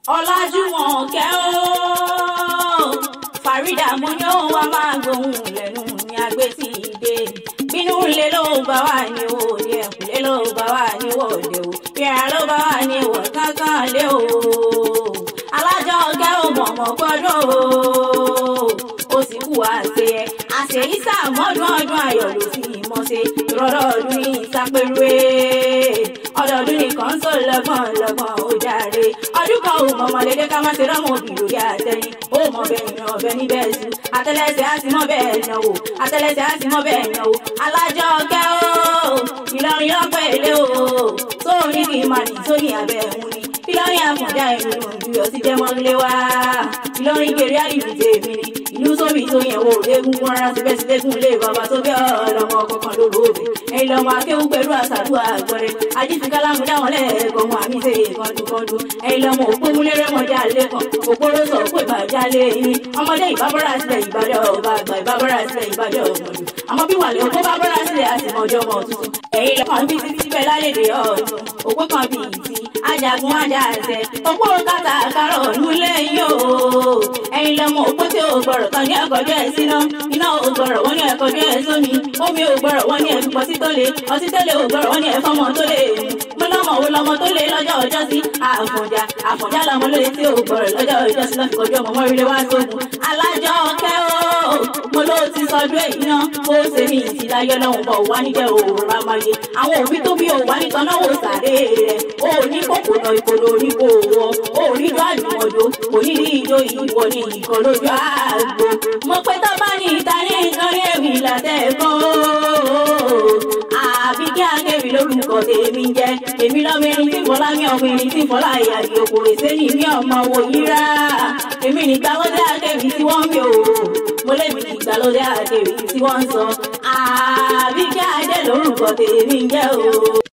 ọlájúmọ̀kẹ́ o farida mo ní òun wá máa gbóhùn lẹ́nu ní agbé tí ì dé bínú ilé ló bá wà ní òde ẹ̀kúlé ló bá wà ní òde o ìrà ló bá wà ní ìwọ̀ kankan lé o alájọ ọgá ò mọ̀mọ́ gbọ́dọ̀ o ó sì kú àṣẹ ẹ àṣẹ yìí sàmọ́dún ọdún ayọ̀ ló sì mọ̀ ṣe ìrọ̀lọ́ ọdún ní ìsápẹ́rẹ́ ọdọọdún nìkan ń sọ lọ́gbọ̀n lọ́gbọ̀n ó jàre ọdún kan ò mọ̀mọ́ lédè ká má ṣe rọ́mọ òbí lórí àtẹ̀yìn ó mọ̀ bẹ́ẹ̀ yan ọbẹ̀ níbẹ̀ sùn àtẹlẹsẹ̀ á sì mọ̀ bẹ́ẹ̀ yan o àtẹlẹsẹ̀ á sì mọ̀ bẹ́ẹ̀ yan o alájọ ọgá o ìlọrin ọpẹ́ ilé o tó ní kí n máa nì tó ní abẹ́ ẹ̀hún ni ìlọrin àfọ̀njá ẹ̀mí ìlú ọtí jẹ́ mọ́lé wá ìlọrin gèrè àdìbò tèmi ni ìlú sóbì tó yẹn wò léegungun rárá síbẹ̀ sílẹ̀kùn lé bàbá tó bí ọlọ́mọ kọ̀ọ̀kan lóru òbí ẹ̀yin lọ́mọ akéwù pẹ̀lú àṣàdúrà àgbọ̀rẹ̀ ajífi kálámù dáwọn lẹ́ẹ̀kọ́ wọn àmì ṣe kọ́ńdúkọ́ńdú ẹ̀yin lọ́mọ òpó múlẹ́rẹ́ mọ́jà lẹ́kàn òpóró sọ pé bàjá lé yín ọmọdé ìbábọ́ra sílẹ̀ ìbàdàn ọba àgbà ìbábọ́ra sílẹ̀ ìbàdàn ọmọdù àmọ́ bí wàlẹ̀ òpó bábọ́ra sílẹ̀ àtìmọ́jọ́ mọ́ tuntun ẹ̀yin lọ́kàn bí títí bẹ́ẹ̀ lálẹ́dẹ̀ ọ̀tún òpó kan bí ìtì ajagun ajaṣẹ òpó kàtà kárọ̀ nílẹ̀ yìí o ẹ̀yin lọ́mọ òpó tí ò gbọ́rọ̀ kan ní ẹ̀kọ́jọ́ ẹ̀ síná iná ò gbọ́rọ̀ wọ́n ní ẹ̀kọ́jọ́ ẹ̀ sómi omi ò gbọ́rọ̀ wọ́n ní ẹ̀fipọ̀ sí tó le ọtí tẹ́lẹ̀ ò gbọ́rọ̀ wọ́n ní ẹ̀fọ́mọ tó le mo lọ́mọ wo lọ́mọ tó le lọ́jọ́ ọjọ́ sí àfọ̀njá àfọ̀njá lọ́mọ lóye tí ò gbọ́rọ̀ lọ́jọ́ ọjọ́ sí lọ́fi kọjú ọmọ mọ́rílé wá sógun alájọ kẹ́ o mo ló ti sọdún èyí náà ó ṣe mí ìtìláyọ̀ lọ́hùn bọ̀ wá níjẹ́ òòrùn amáyé àwọn òbí tó bí òwá ní tọ́nà wò sàré rẹ̀ ó ní kòkòrò ìkòlò ní kò wọ ó rí ijó àjùmọ̀jò kò ní rí ijó ìwọ ní ìkọ̀ lójú àgbo mo pé tó bá ní ìta ní ìtọ́rí èmi látẹ̀kọ́ àbí kí akéwì lórúkọ tèmi jẹ́ èmi lọ́mọ ẹni tí fọlá mi ọmọ ẹni tí fọlá ìyàgbé òkòrè sẹ́yìn mi ọmọ wò yíra èmi nígbà lọ́dẹ akéwì tí wọ́n mi ò mo lébi nígbà lọ́dẹ akéwì tí wọ́n ń sọ àbí kí ajẹ́ lórúkọ tèmi jẹ́ o.